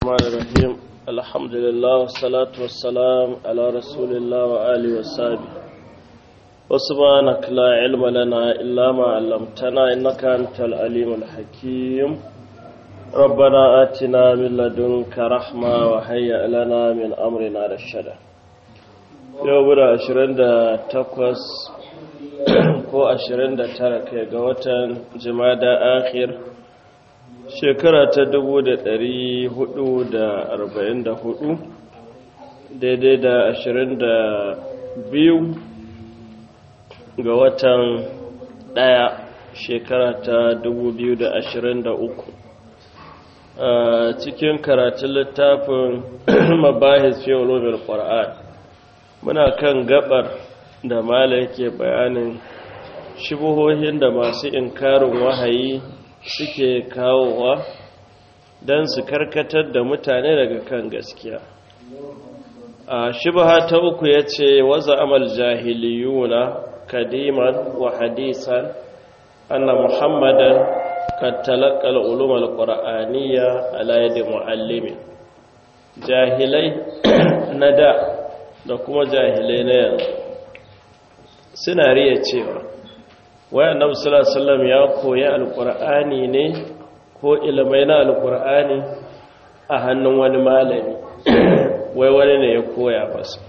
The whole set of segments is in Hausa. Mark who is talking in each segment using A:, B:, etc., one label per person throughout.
A: الرحمن الرحيم الحمد لله والصلاة والسلام على رسول الله وآله وصحبه وسبحانك لا علم لنا إلا ما علمتنا إنك أنت العليم الحكيم ربنا آتنا من لدنك رحمة وهيئ لنا من أمرنا رشدا يوم عشرين تقوس ko 29 kai ga watan jimada akhir shekara ta 444 daidai da 22 ga watan daya shekara ta 2023 a cikin karatun littafin mabahis fi ulumin qur'an muna kan gabar da mala yake bayanin shubuhohin da masu inkarin wahayi suke kawowa don su karkatar da mutane daga kan gaskiya a shubha ta uku ya ce waza amal jahiliyuna kadiman wa hadisan anna muhammadan kad talaqqal ulum alqur'aniyya ala yadi muallimi jahilai na da da kuma jahilai na yanzu suna riya cewa waya annabi sallallahu ya koyi alqur'ani ne ko ilmai na alqur'ani a hannun wani malami wai wani ne ya koya masa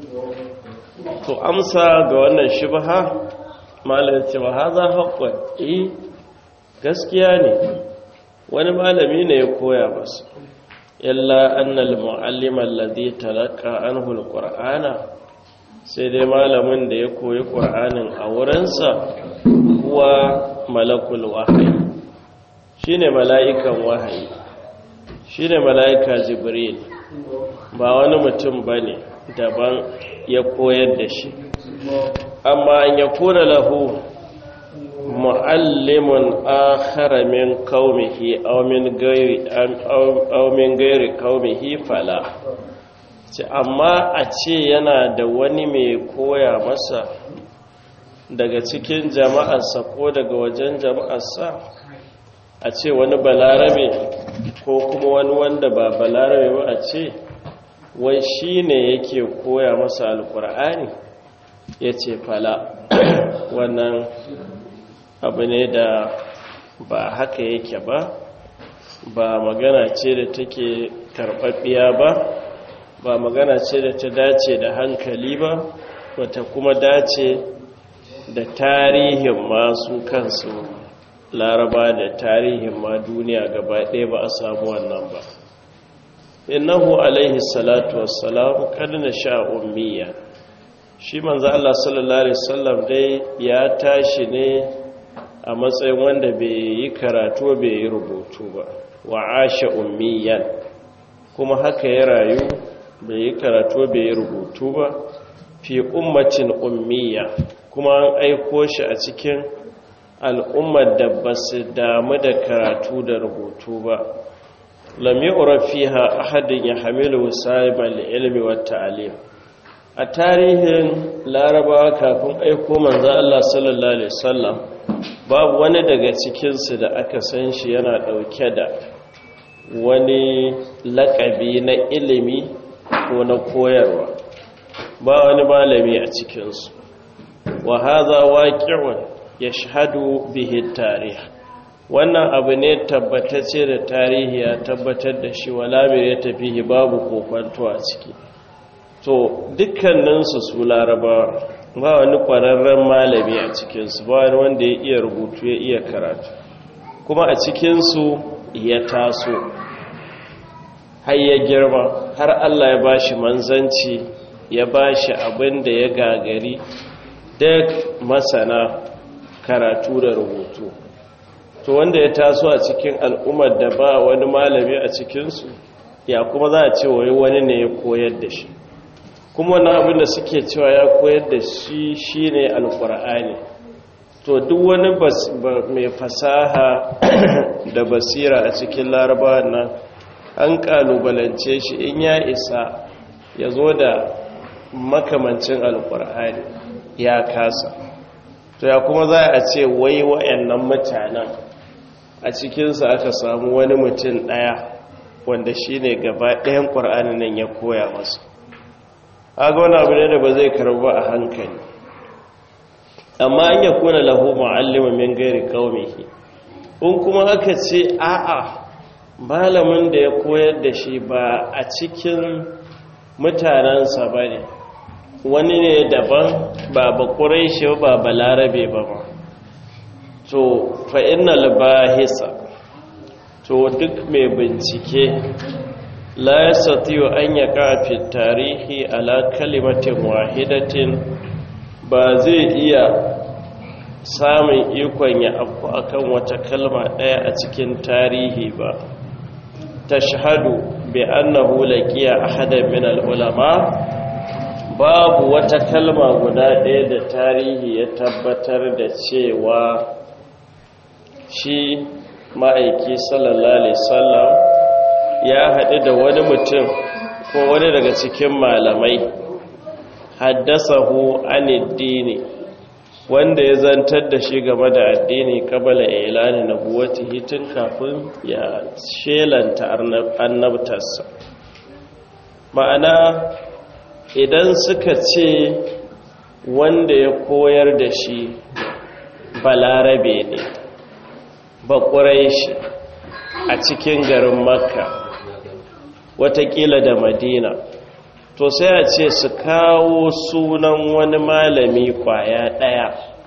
A: to amsa ga wannan shubha malami cewa haza haqqan eh gaskiya ne wani malami ne ya koya masa illa annal muallima alladhi talaqa anhu alqur'ana sai dai malamin da ya koyi ƙur'anin a wurinsa kuwa malakul wahayi shi ne mala'ikan wahayi shi ne mala'ika jibril ba wani mutum ba ne daban ya koyar da shi amma an ya kuna lahu mu'allimun akhara min qaumihi aw min gairi aw min gairi qaumihi fala ce amma a ce yana da wani mai koya masa daga cikin jama'arsa ko daga wajen jama'arsa a ce wani balarabe ko kuma wani wanda ba balarabe ba a ce wai shi ne yake koya masa alkur'ani ya ce fala wannan abu ne da ba haka yake ba ba magana ce da take karɓaɓɓiya ba ba magana ce da ta dace da hankali ba wata kuma dace da tarihin masu kansu laraba da tarihin ma duniya gaba ɗaya ba a samu wannan ba innahu alaihi salatu wassalam kadna sha ummiya shi manzo Allah sallallahu alaihi wasallam dai ya tashi ne a matsayin wanda bai yi karatu bai yi rubutu ba wa asha ummiyan kuma haka ya rayu bai yi karatu bai yi rubutu ba fi ummacin ummiya kuma an aiko shi a cikin al'ummar da ba su damu da karatu da rubutu ba lami urafiha ahadin ya hamilu sahibal ilmi wa ta'alim a tarihin larabawa kafin aiko manzo Allah sallallahu alaihi wasallam babu wani daga cikinsu da aka san shi yana dauke da wani lakabi na ilimi ko na koyarwa ba wani malami a cikinsu wa haza waqi'un yashhadu bihi tarih wannan abu ne tabbatacce da tarihi ya tabbatar da shi wala ya tafihi babu kofanto a ciki to dukkaninsu su laraba ba wani kwararren malami a cikinsu ba wani wanda ya iya rubutu ya iya karatu kuma a cikinsu ya taso har ya girma har Allah ya bashi manzanci ya bashi abin da ya gagari duk masana karatu da rubutu to wanda ya taso a cikin al'ummar da ba wani malami a cikinsu ya kuma za a ce wai wani ne ya koyar da shi kuma wani abin da suke cewa ya koyar da shi shine alkur'ani to duk wani mai fasaha da basira a cikin laraba nan an kalubalance shi in ya isa ya zo da makamancin alkur'ani ya kasa to ya kuma za a ce wai wa'annan mutanen a cikinsa aka samu wani mutum ɗaya wanda shi ne gaba ɗayan ƙwar'anin nan ya koya masu aga wani abu ne da ba zai karba a hankali amma an ya kuna lahu ma'allima min gairi kaumihi in kuma aka ce a'a malamin da ya koyar da shi ba a cikin mutanensa ba ne wani ne daban ba ba shi ba ba larabe ba ba to fa'innal bahisa to duk mai bincike la ya satiyo an ya kafin tarihi ala kalimatin wahidatin ba zai iya samun ikon ya afku akan wata kalma ɗaya a cikin tarihi ba ta shahadu bi annahu laqiya ahadan min al-ulama babu wata kalma guda ɗaya da tarihi ya tabbatar da cewa shi ma'aiki sallallahu alaihi sallam ya haɗu da wani mutum ko wani daga cikin malamai haddasahu aniddini wanda ya zantar da shi game da addini kabala ilani na buwati hitin kafin ya shelanta annabtarsa ma'ana idan suka ce wanda ya koyar da shi balarabe ne bakurai shi a cikin garin makka watakila da madina to sai a ce su kawo sunan wani malami kwaya ɗaya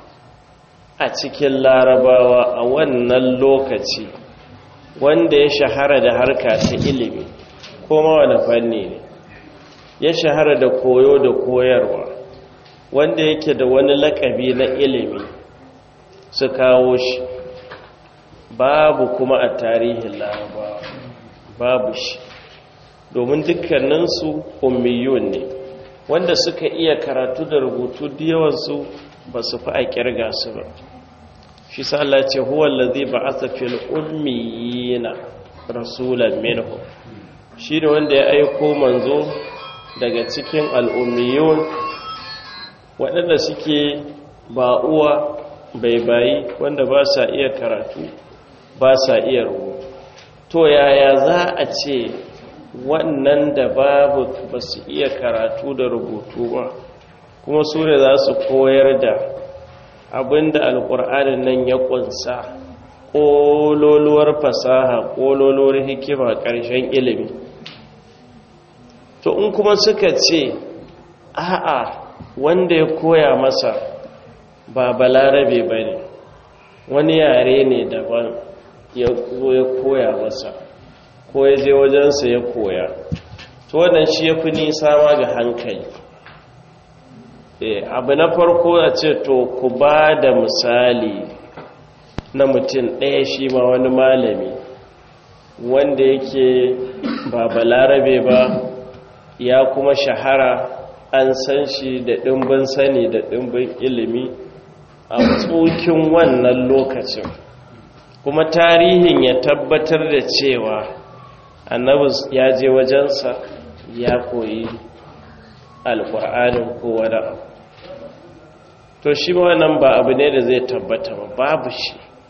A: a cikin larabawa a wannan lokaci wanda ya shahara da harka ta ilimi kuma wani fanni ne ya shahara da koyo da koyarwa wanda yake da wani lakabi na ilimi su kawo shi babu kuma a tarihin larabawa babu shi domin dukkaninsu ummiyun ne wanda suka iya karatu da rubutu da yawansu ba su fi a kirga su ba shi sa Allah ce huwa allazi ba'atha fil ummiyina rasulan minhum shi ne wanda ya aiko manzo daga cikin al'ummiyun waɗanda suke ba uwa bai bayi wanda ba sa iya karatu ba sa iya rubutu to yaya za a ce wannan da babu ba su iya karatu da rubutu ba kuma su ne za su koyar da abinda alkur'anin nan ya kunsa ƙololuwar fasaha ƙololuwar hikima ƙarshen ilimi to in kuma suka ce a'a wanda ya koya masa ba balarabe ba ne wani yare ne daban ya zo ya koya masa ko ya je wajensa ya koya to wannan shi ya fi nisa ma ga hankali abu na farko a ce to ku ba da misali na mutum ɗaya shi ma wani malami wanda yake ba balarabe ba ya kuma shahara an san shi da ɗimbin sani da ɗimbin ilimi a tsokin wannan lokacin kuma tarihin ya tabbatar da cewa annabi ya je wajensa ya koyi alƙur'anin ko wani abu to shi wannan ba abu ne da zai tabbata ba babu shi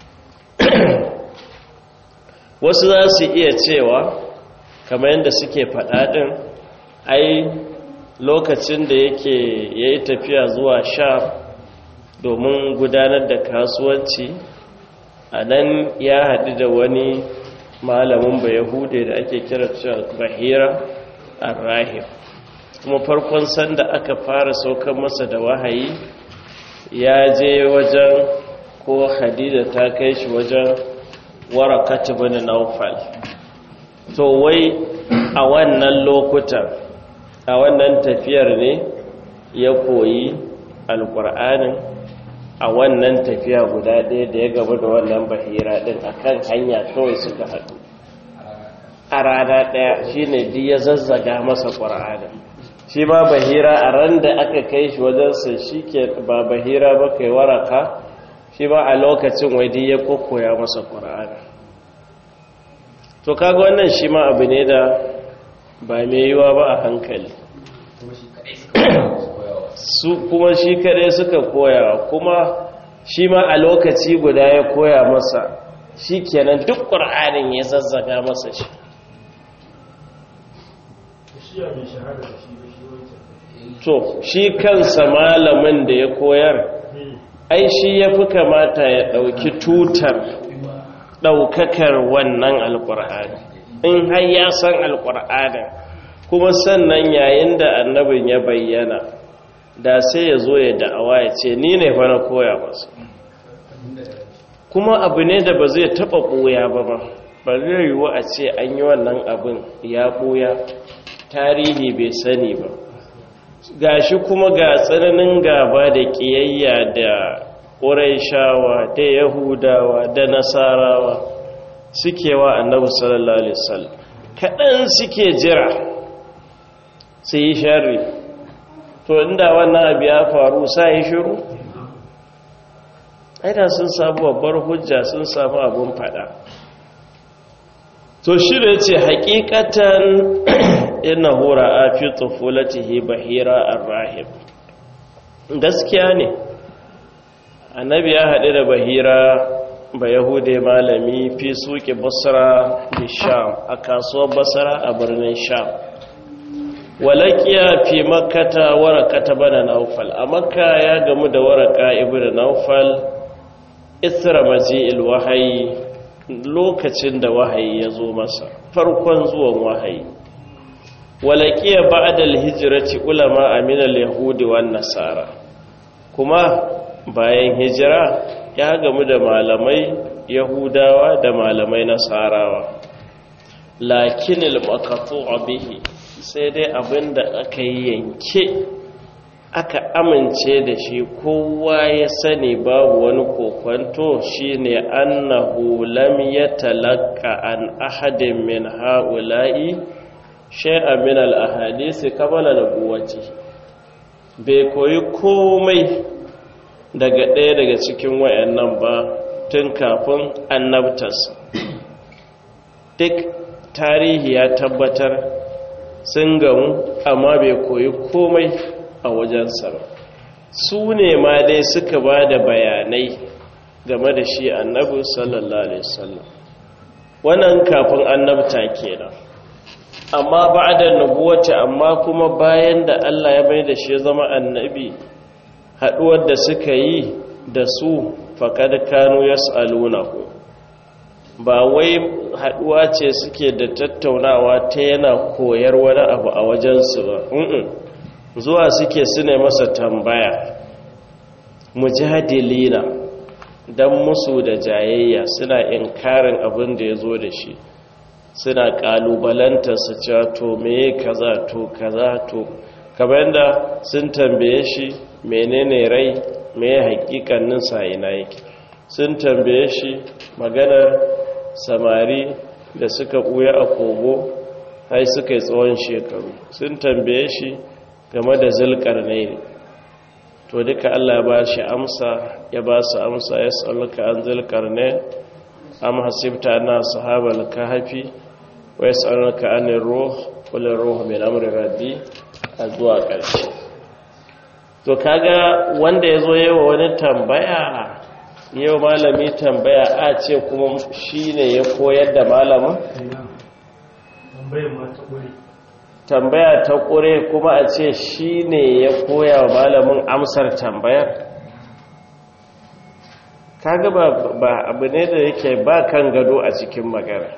A: wasu za su iya cewa kamar yadda suke faɗaɗin ai lokacin da yake ya yi tafiya zuwa sha domin gudanar da kasuwanci a nan ya haɗu da wani malamin ba yahude da ake kira bahira arrahim kuma farkon sanda aka fara saukan masa da wahayi ya je wajen ko hadida ta kai shi wajen warakatu bane naufal to wai a wannan lokutan a wannan tafiyar ne ya koyi alkur'anin a wannan tafiya guda ɗaya da ya gaba da wannan bahira ɗin a kan hanya kawai suka haɗu a rana ɗaya shi ne di ya zazzaga masa ƙur'anin shi ma bahira a ran da aka kai shi wajensa shi ke ba bahira ba kai waraka shi ma a lokacin wadi ya kokoya masa ƙur'anin to kaga wannan shi ma abu ne da ba mai yiwa ba a hankali su kuma shi kadai suka koya kuma shi ma a lokaci guda ya koya masa shi kenan duk ƙur'anin ya zazzaga masa shi to shi kansa malamin da ya koyar ai shi ya fi kamata ya ɗauki tutar ɗaukakar wannan alƙur'ani in har ya san alƙur'anin kuma sannan yayin da annabin ya bayyana da sai ya zo ya da'awa ya ce ni ne fa na koya masu kuma abu ne da ba zai taɓa ɓoya ba ba ba zai yiwu a ce an yi wannan abin ya ɓoya tarihi bai sani ba gashi kuma ga tsananin gaba da ƙiyayya da ƙuraishawa da yahudawa da nasarawa suke wa annabi sallallahu alaihi wasallam kaɗan suke jira su yi sharri to inda wannan abu ya faru sa yi shiru aida sun samu babbar hujja sun samu abin fada to shi da ce hakikatan ina hura a fi tsofulatihi bahira arrahim gaskiya ne annabi ya haɗu da bahira ba yahude malami fi suke basra da sham a kasuwar basra a birnin sham walakiya fi makata waraka bana naufal a makka ya gamu da waraka ibn naufal isra maji'il wahayi lokacin da wahayi ya zo masa farkon zuwan wahayi walakiya ba'da al-hijrati ulama min al-yahudi wan nasara kuma bayan hijira ya gamu da malamai yahudawa da malamai nasarawa lakin al-maqtu bihi sai dai abinda aka yi yanke aka amince da shi kowa ya sani babu wani kokwanto shine annahu lam yatalaqqa an ahadin min haula'i shay'an min al-ahadisi qabla nubuwati bai koyi komai daga ɗaya daga cikin wayannan ba tun kafin annabtarsa duk tarihi ya tabbatar sun gamu amma bai koyi komai a wajensa ba su ne ma dai suka ba da bayanai game da shi annabi sallallahu alaihi wasallam wannan kafin annabta kenan amma ba'da nubuwati amma kuma bayan da Allah ya bai da shi zama annabi haduwar da suka yi da su faqad kanu yas'alunahu ba wai haduwa ce suke da tattaunawa ta yana koyar wani abu a wajensu ba zuwa suke su ne masa tambaya mujadilina don musu da jayayya suna inkarin abin da ya zo da shi suna kalubalantarsa cewa to meye kaza to kaza to kamar da sun tambaye shi menene rai meye hakikanin ina yake sun tambaye shi maganar samari da suka ɓuya a kogo hai suka yi tsawon shekaru sun tambaye shi game da zulkar ne to duka allah ba shi amsa ya ba su amsa ya tsalluka an zulkar ne am hasibta na sahabar kahafi wa ya tsalluka an roh kulin roh mai amurin rabbi a zuwa ƙarshe to kaga wanda ya zo yawa wani tambaya yau malami tambaya a ce kuma shi ne ya koyar da malamin? tambaya ta ƙure kuma a ce shi ne ya koya wa malamin amsar tambayar kaga ba abu ne da yake ba kan gado a cikin magana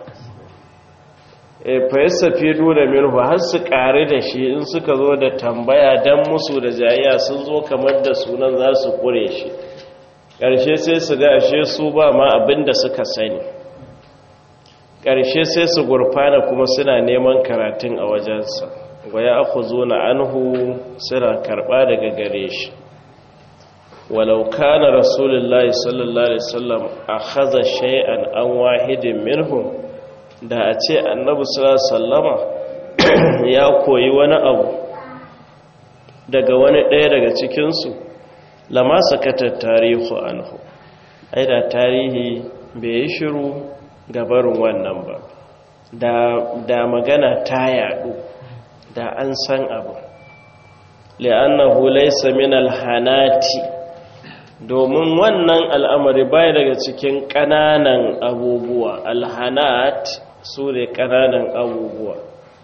A: fayasta fi nuna minhu har su ƙari da shi in suka zo da tambaya don musu da jayayya sun zo kamar da sunan za su ƙure shi ƙarshe sai su ga ashe su ba ma abin da suka sani ƙarshe sai su gurfana kuma suna neman karatun a wajensa wa ya aku zo na anhu suna karɓa daga gare shi walau kana rasulullahi sallallahu alaihi wasallam a haza shay'an an wahidin minhum da a ce annabi sallallahu sallama ya koyi wani abu daga wani ɗaya daga cikinsu lama sakatar tarihu anhu ai da tarihi bai yi shiru gabarin wannan ba da magana ta yadu da an san abu li'annahu laysa min alhanati domin wannan al'amari bai daga cikin ƙananan abubuwa alhanat su ne ƙananan abubuwa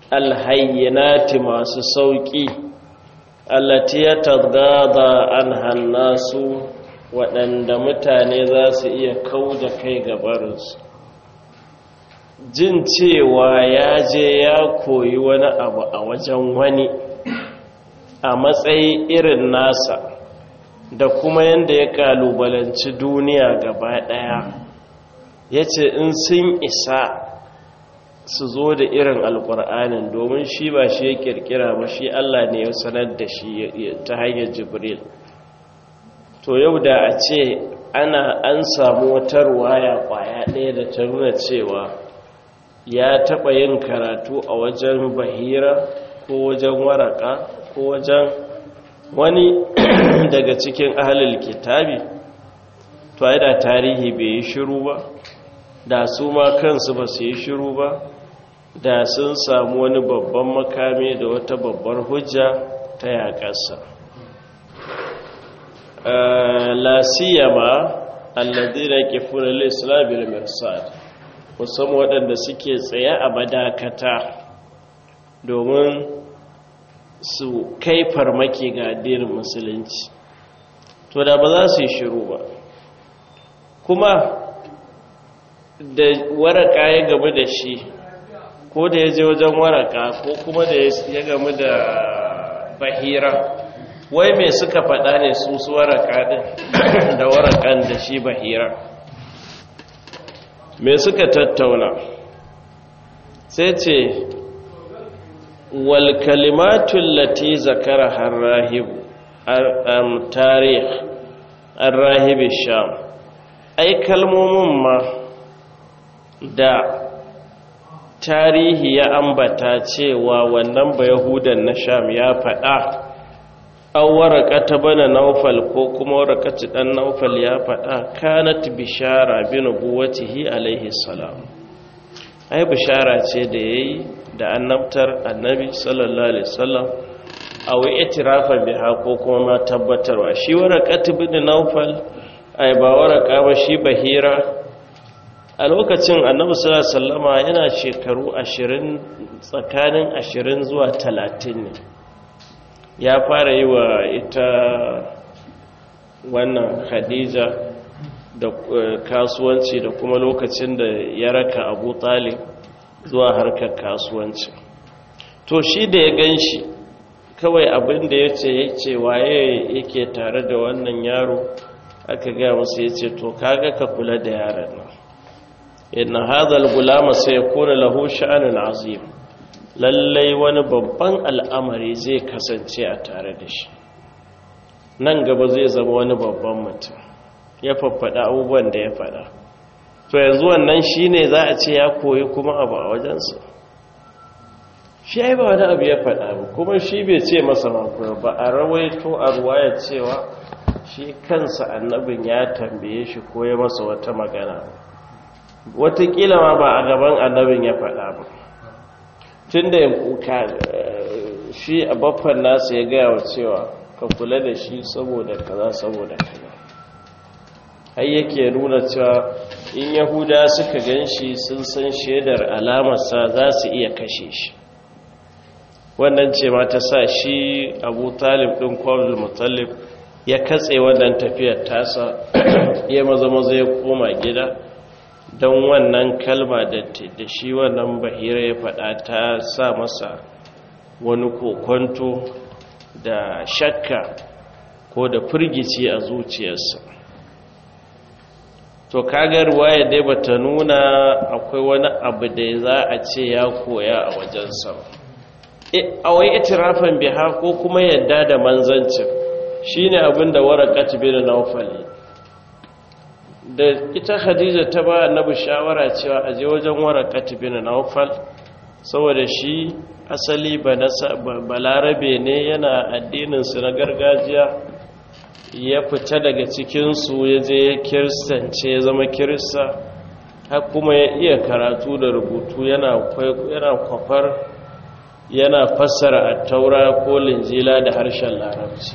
A: alhayyinati masu sauƙi allati ya tadgada an hannasu waɗanda mutane za su iya kau da kai gabarinsu jin cewa ya je ya koyi wani abu a wajen wani a matsayi irin nasa da kuma yadda ya kalubalanci duniya gaba ɗaya ya ce in sun isa su zo da irin alkur'anin domin shi ba shi ya kirkira ba shi Allah ne ya sanar da shi ta hanyar jibril to yau da a ce ana an samu wata ruwaya kwaya ɗaya da ta nuna cewa ya taɓa yin karatu a wajen bahira ko wajen waraka ko wajen wani daga cikin ahalil kitabi to ai da tarihi bai yi shiru ba da su ma kansu ba su yi shiru ba da sun samu wani babban makami da wata babbar hujja ta yaƙarsa la siyama alladhina kifuna al-islam bil mirsad musamman waɗanda suke tsaye a madakata domin su kai farmaki ga addinin musulunci to da ba za su yi shiru ba kuma da waraka ya gamu da shi ko da ya je wajen waraka ko kuma da ya gamu da bahira wai mai suka faɗa ne su su waraka ɗin da warakan da shi bahira mai suka tattauna sai ce wal kalimatun lati zakara har rahibu tarih an rahibi sham ai kalmomin ma da tarihi ya ambata cewa wannan ba yahudan na sham ya faɗa an waraka ta bana naufal ko kuma warakaci ɗan naufal ya faɗa kanat bishara bi nubuwatihi alaihi salam ai bishara ce da yayi da annabtar annabi sallallahu alaihi wasallam aw itirafan biha ko kuma ma tabbatarwa shi waraqat bin naufal ai ba waraka ba shi bahira a lokacin annabi sallallahu alaihi wasallama yana shekaru 20 tsakanin 20 zuwa 30 ne ya fara yi wa ita wannan khadija da kasuwanci da kuma lokacin da ya raka abu talib zuwa harkar kasuwanci to shi da ya gan shi kawai abin da ya ce ya ce waye yake tare da wannan yaro aka gaya masu ya ce to kaga ka kula da yaron nan inna hadhal gulama sai yakuna lahu sha'anun azim lallai wani babban al'amari zai kasance a tare da shi nan gaba zai zama wani babban mutum ya faffada abubuwan da ya fada to yanzu wannan shine za a ce ya koyi kuma abu a wajensa shi ya yi ba wani abu ya fada ba kuma shi bai ce masa makoya ba a rawaito a ruwaya cewa shi kansa annabin ya tambaye shi ko ya masa wata magana watakila ma ba a gaban annabin ya fada ba tun da shi a baffan nasa ya gaya wa cewa ka kula da shi saboda kaza saboda kaza har yake nuna cewa in yahuda suka gan shi sun san shaidar alamarsa za su iya kashe shi wannan ce ma ta sa shi abu talib ɗin kwallon mutallib ya katse wannan tafiyar tasa ya maza maza ya koma gida don wannan kalma da shi wannan bahira ya faɗa ta sa masa wani kokonto da shakka ko da firgici a zuciyarsa to kagar waye dai bata nuna akwai wani abu da za a ce ya koya a wajensa a wai itirafin biha ko kuma yadda da manzancin shine abin da warakat bin nawfali da ita khadija ta ba annabi shawara cewa a je wajen warakat bin nawfal saboda shi asali balarabe ne yana addininsu na gargajiya ya fita daga cikinsu ya je ya kiristance ya zama kirista har kuma ya iya karatu da rubutu yana kwafar yana fassara a taura ko linjila da harshen larabci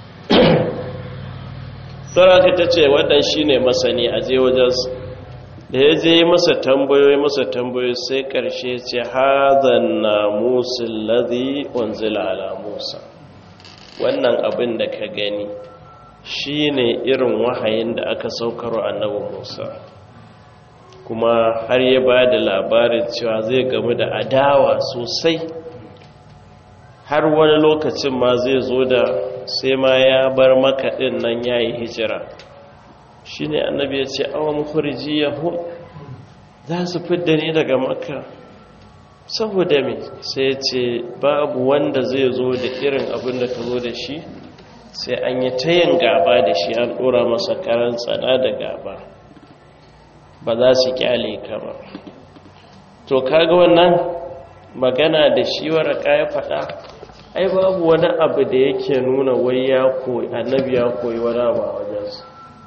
A: saraka ta ce wannan shi ne masani a je wajensu da ya je masa tambayoyi masa tambayoyi sai ƙarshe ce hazan na musul ladhi wanzila ala musa wannan abin da ka gani shine irin wahayin da aka saukar annabi musa kuma har ya ba da labarin cewa zai gamu da adawa sosai har wani lokacin ma zai zo da sai ma ya bar makaɗin nan ya yi hijira shi ne annabi ya ce awon kurji yahu za su fidda ni daga maka saboda mai sai ce babu wanda zai zo da irin abin da ka zo da shi sai an yi tayin gaba da shi an ɗora masa karan tsada da gaba ba za su kyale ka ba to kaga wannan magana da shi waraka ya faɗa ai babu wani abu da yake nuna wai ya koyi annabi ya koyi wani abu a wajensu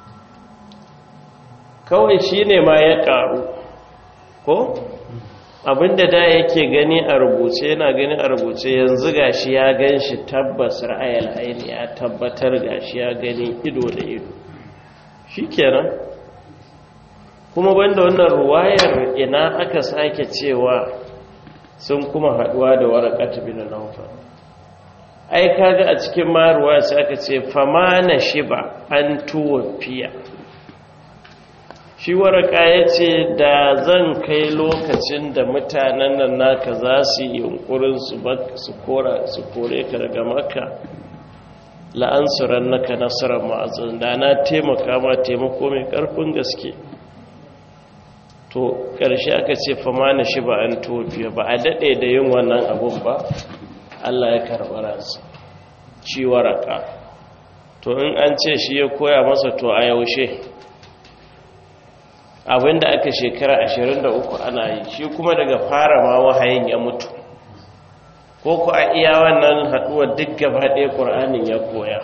A: kawai shi ne ma ya ƙaru ko abinda da yake gani a rubuce yana gani a rubuce yanzu gashi ya gan shi tabbas ra'ayal aini ya tabbatar gashi ya gani ido da ido shi kenan kuma banda wannan ruwayar ina aka sake cewa sun kuma haduwa da warakatu bin nawfal ai kaga a cikin maruwa sai aka ce famana shiba an tuwafiya shi waraka ya ce da zan kai lokacin da mutanen nan naka za su yi yunkurin su kore ka daga maka la'ansuran naka nasarar ma'azin da na taimaka ma taimako mai karfin gaske to ƙarshe aka ce famana shiba an tuwafiya ba a daɗe da yin wannan abun ba Allah ya karɓi ransa shi waraka to in an ce shi ya koya masa to a yaushe abinda aka shekara 23 ana yi shi kuma daga fara ma wahayin ya mutu ko ku a iya wannan haɗuwar duk gaba ɗaya ƙur'anin ya koya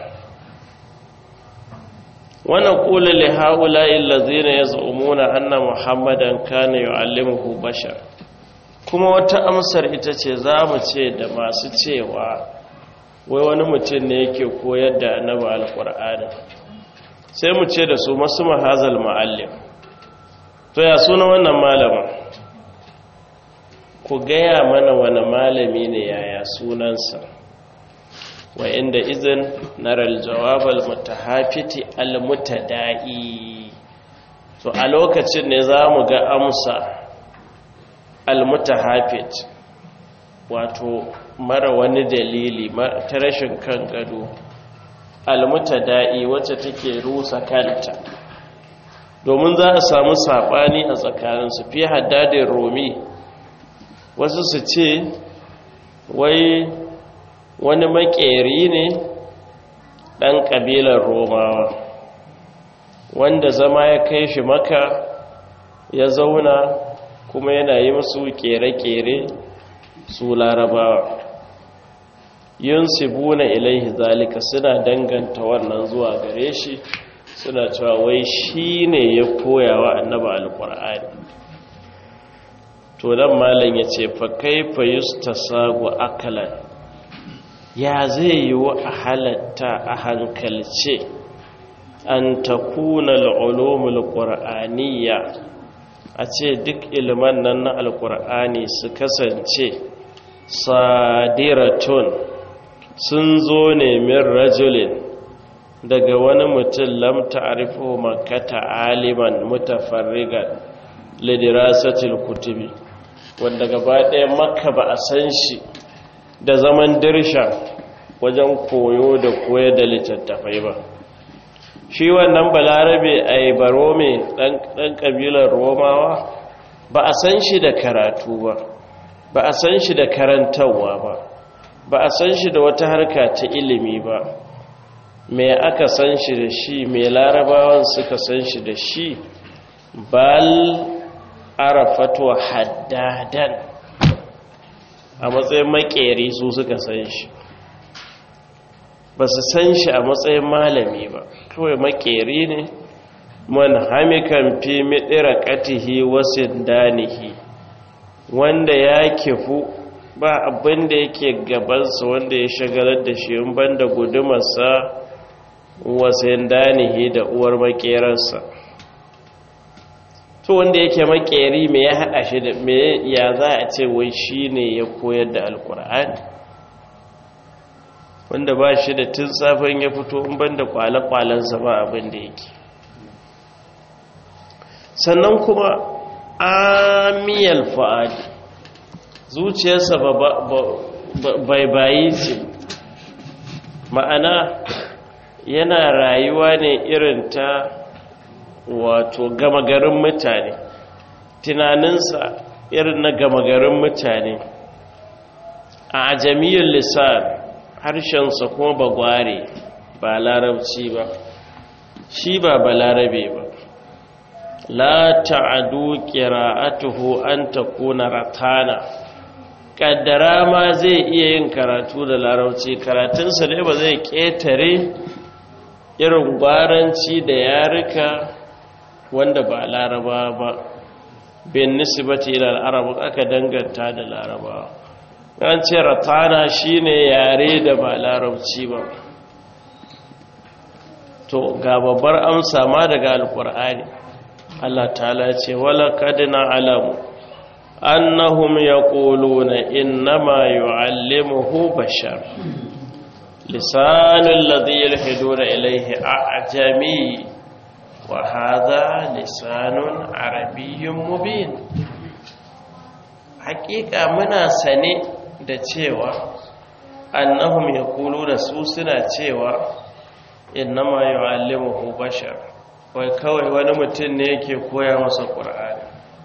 A: wannan ƙula li haula illazina yaz'umuna anna muhammadan kana yu'allimuhu bashar kuma wata amsar ita ce za mu ce da masu cewa wai wani mutum ne yake koyar da annaba alƙur'ani sai mu ce da su masu mahazal ma'allim to ya suna wannan malamin ku gaya mana wani malami ne yaya sunansa wa inda izin naral jawabal mutahafiti almutada'i to a lokacin ne za mu ga amsa almutahafit wato mara wani dalili ta rashin kan gado almutada'i wacce take rusa kanta domin za a samu saɓani a tsakaninsu fi haddadin romi wasu su ce wai wani makeri ne ɗan ƙabilar romawa wanda zama ya kai shi maka ya zauna kuma yana yi musu kere-kere su larabawa yin sibuna ilaihi zalika suna danganta wannan zuwa gare shi suna cewa wai shi ne ya koya wa annaba alkur'ani to dan malam ya ce fa kaifa yustasagu akalan ya zai yi wa a halatta a hankalce an takuna al'ulumul qur'aniyya a ce duk ilman nan na alkur'ani su kasance sadiratun sun zo ne min rajulin daga wani mutum lam ta'rifu makkata aliman mutafarrigan lidirasatil kutubi wanda gaba ɗaya makka ba a san shi da zaman dirsha wajen koyo da koyar da littattafai ba shi wannan balarabe a yi barome ɗan ƙabilar romawa ba a san shi da karatu ba ba a san shi da karantarwa ba ba a san shi da wata harka ta ilimi ba me aka san shi da shi me larabawan suka san shi da shi bal arafatu haddadan a matsayin makeri su suka san shi ba su san shi a matsayin malami ba kawai makeri ne man hamikan fi midira katihi wasu danihi wanda ya kifu ba abin da yake gabansa wanda ya shagalar da shi in banda gudumarsa wasu danihi da uwar makerarsa to to wanda yake makeri me ya haɗa shi da me ya za a ce wai shi ne ya koyar da alkur'ani wanda ba shi da tun safin ya fito in ban da kwale-kwalensa ba abin da yake sannan kuma amiyal fa'adi zuciyarsa bai bayi ce ma'ana yana rayuwa ne irin ta wato gama garin mutane tunaninsa irin na gama garin mutane a jami'in lisan harshensa kuma ba gware ba larabci ba shi ba balarabe ba la ta'adu qira'atuhu an takuna ratana kaddara ma zai iya yin karatu da larabci karatunsa ne ba zai ketare irin gwaranci da yarika wanda ba laraba ba bin nisbati ila al-arab aka danganta da laraba an ce ratana shine yare da ba larabci ba to ga babbar amsa ma daga alkur'ani Allah ta'ala ce wala kadina alamu annahum yaquluna innama yu'allimuhu bashar lisanul ladhi yalhiduna ilayhi a'jami wa hadha lisanun arabiyyun mubin hakika muna sane da cewa annahum yaquluna su suna cewa innama yu'allimuhu bashar wai kawai wani mutum ne yake koya masa qur'ani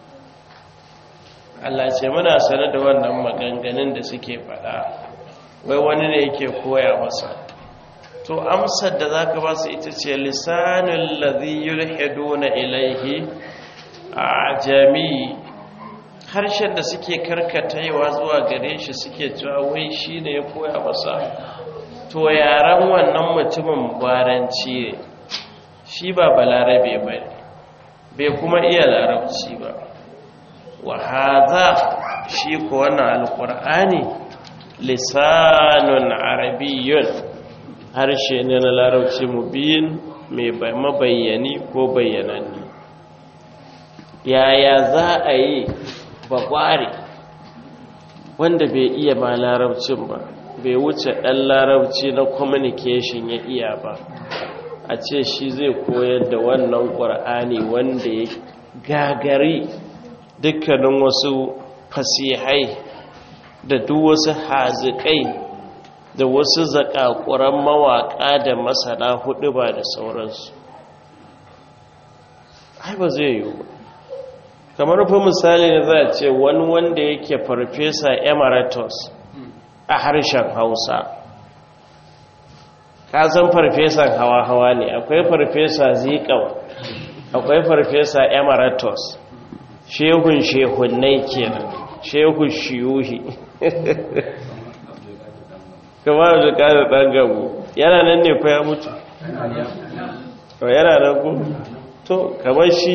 A: Allah ce muna sane da wannan maganganun da suke faɗa wai wani ne yake koya masa to amsar da zaka ba su ita ce lisanul ladhi yulhiduna ilayhi ajami harshen da suke karkataiwa zuwa gare shi suke cewa wai shine ya koya masa to yaran wannan mutumin baranci ne shi ba balarabe ba bai kuma iya larabci ba wa haza shi ko wannan alkur'ani lisanun arabiyyun harshe ne na larabci mubin mai mabayyani ko bayyananni yaya za a yi bakware wanda bai iya ma larabcin ba bai wuce ɗan larabci na communication ya iya ba a ce shi zai koyar da wannan ƙwar'ani wanda ya gagari dukkanin wasu fasihai da duk wasu hazikai da wasu zakakuran mawaƙa da masana hudu ba da sauransu ai ba zai yiwu ba kamar fa misali ne za a ce wani wanda yake farfesa emeritus a harshen hausa kasan farfesan hawa-hawa ne akwai farfesa zikau akwai farfesa emeritus shehun shehunai kenan shehun shiyuhi kamar da kada ɗan gabu yana nan ne fa ya mutu yana nan ku to kamar shi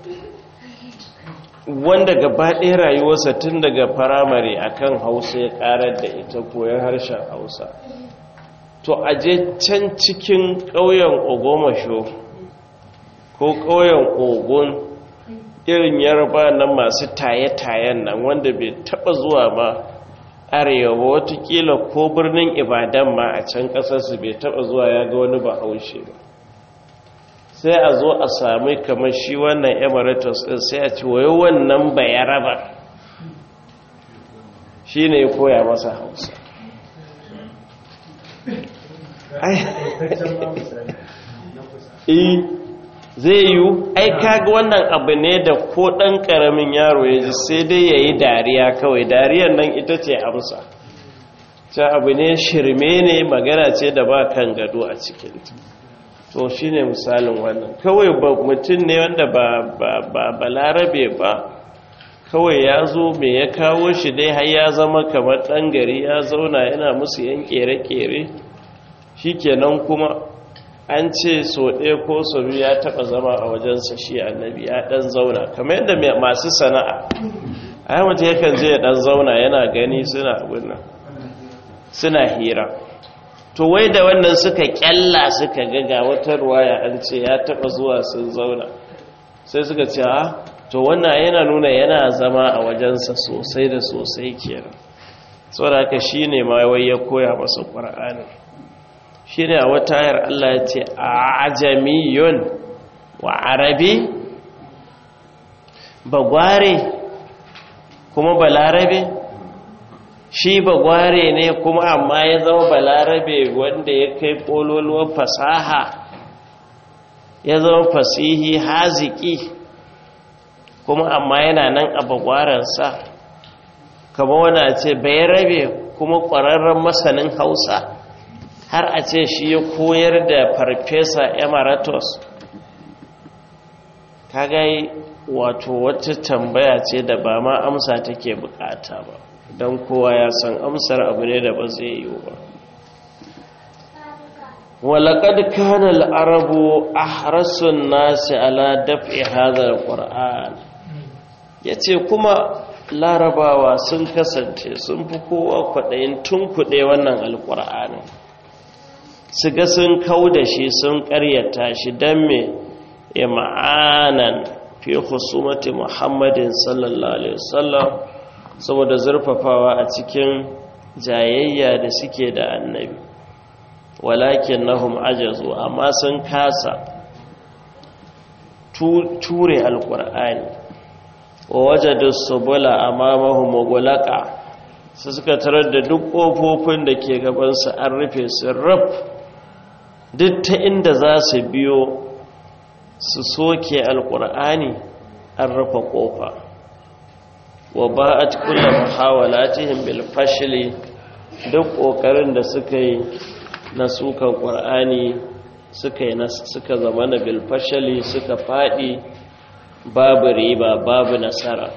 A: wanda gaba ɗaya rayuwarsa tun daga firamare akan hausa ya ƙarar da ita koyon harshen hausa to aje can cikin ƙauyen ogomasho ko ƙauyen ogun irin yarba nan masu taye-tayen nan wanda bai taɓa zuwa ba arewa watakila ko birnin ibadan ma a can ƙasarsu bai taɓa zuwa ya ga wani bahaushe ba sai a zo a sami kamar shi wannan emeritus ɗin sai a ci wayo wannan bayaraba shi ne ya koya masa hausa zai yiwu ai kaga wannan abu ne da ko ɗan ƙaramin yaro ya ji sai dai ya yi dariya kawai dariyar nan ita ce amsa ta abu ne shirme ne magana ce da ba kan gado a cikinta to shi ne misalin wannan kawai mutum ne wanda ba balarabe ba kawai ya zo mai ya kawo shi dai har ya zama kamar ɗan gari ya zauna yana musu yan ƙere-ƙere shi kenan kuma an ce so ɗaya ko so biyu ya taɓa zama a wajensa shi annabi ya ɗan zauna kamar yadda masu sana'a a yi mutu yakan je ya ɗan zauna yana gani suna abin suna hira to wai da wannan suka kyalla suka gaga wata ruwaya an ce ya taba zuwa sun zauna sai suka ce ha to wannan yana nuna yana zama a wajensa sosai da sosai kenan saboda haka shine ma wai ya koya masa qur'ani shine a wata ayar Allah ya ce ajamiyun wa arabi bagware kuma balarabe shi bagware ne kuma amma ya zama balarabe wanda ya kai kololuwar fasaha ya zama fasihi haziki kuma amma yana nan a bagwaransa kama wani a ce bai rabe kuma ƙwararren masanin hausa har a ce shi ya koyar da farfesa emiratus kagai wato wata tambaya ce da ba ma amsa take bukata ba don kowa ya san amsar abu ne da ba zai yi ba walaƙad kana al'arabu a harasun nasi ala daf'i hadar ƙwar'an ya ce kuma larabawa sun kasance sun fi kowa kwaɗayin tun kuɗe wannan alƙwar'anin su ga sun kau da shi sun ƙaryata shi don me ima'anan fi husumati muhammadin sallallahu alaihi wasallam saboda zurfafawa a cikin jayayya da suke da annabi walakin nahum ajazu amma sun kasa ture alkur'ani wa wajadu subula amamahum mughlaqa su suka tarar da duk kofofin da ke gaban su an rufe su rab duk ta inda za su biyo su soke alkur'ani an rufe kofa wa ba'at kullu muhawalatihim bil fashli duk kokarin da suka yi na sukan qur'ani suka yi suka zama na bil fashli suka fadi babu riba babu nasara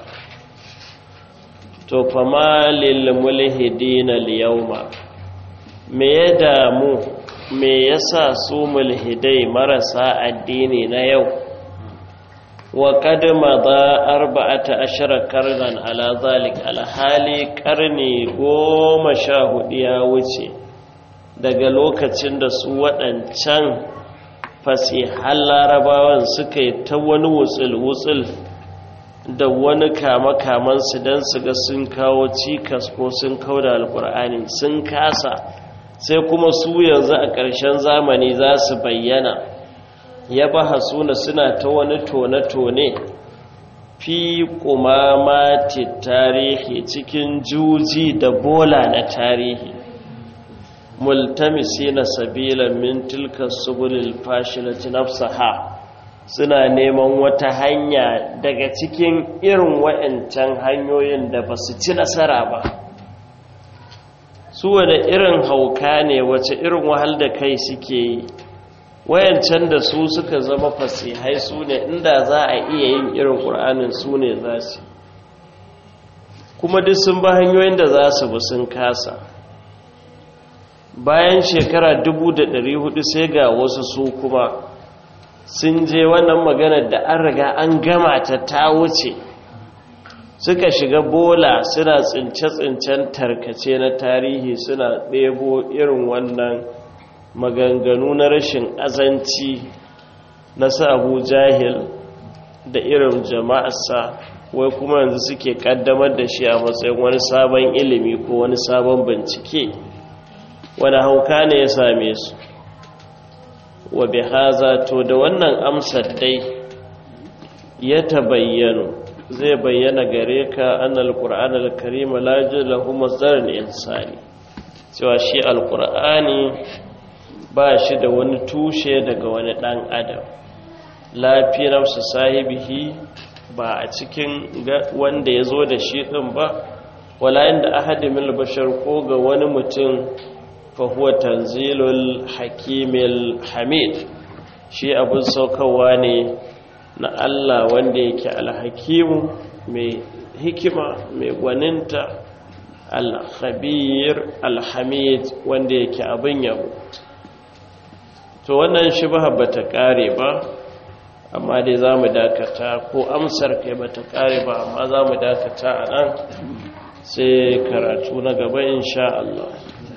A: to fama lil mulhidina al yawma me ya damu me yasa su mulhidai marasa addini na yau wa kadma da arba'ata ashara karnan ala zalik alhali karni goma sha hudu ya wuce daga lokacin da su waɗancan fasihan larabawan suka yi ta wani wutsul-wutsul da wani kama-kamansu don su ga sun kawo cikas ko sun kawo da alkur'ani sun kasa sai kuma su yanzu a ƙarshen zamani za su bayyana ya baha suna suna ta wani tone-tone fi kumamati tarihi cikin juji da bola na tarihi multamisi na sabilan min tilka subulil fashilati nafsaha suna neman wata hanya daga cikin irin wa'ancan hanyoyin da ba su ci nasara ba su wane irin hauka ne wace irin wahal da kai suke yi wayancan da su suka zama fasihai su ne inda za a iya yin irin ƙur'anin su ne za su kuma duk sun ba hanyoyin da za su bi sun kasa bayan shekara 1400 sai ga wasu su kuma sun je wannan maganar da an riga an gama ta ta wuce suka shiga bola suna tsince-tsincen tarkace na tarihi suna ɗebo irin wannan maganganu na rashin azanci na sa abu jahil da irin jama'arsa wai kuma yanzu suke kaddamar da shi a matsayin wani sabon ilimi ko wani sabon bincike wani hauka ne ya same su wa bi haza to da wannan amsar dai ya tabayyano zai bayyana gare ka annal qur'an al-karim la lahu masdaran insani cewa shi al-qur'ani ba shi da wani tushe daga wani dan adam lafiyar su sahibihi ba a cikin wanda ya zo da shi din ba wala inda ahadin min bashar ko ga wani mutum fa huwa tanzilul hakimil hamid shi abin saukarwa ne na Allah wanda yake alhakimu mai hikima mai gwaninta alhabir alhamid wanda yake abin yabo to wannan shi ba ta kare ba amma dai za mu dakata ko amsar kai ba ta kare ba amma za mu dakata a nan sai karatu na gaba insha Allah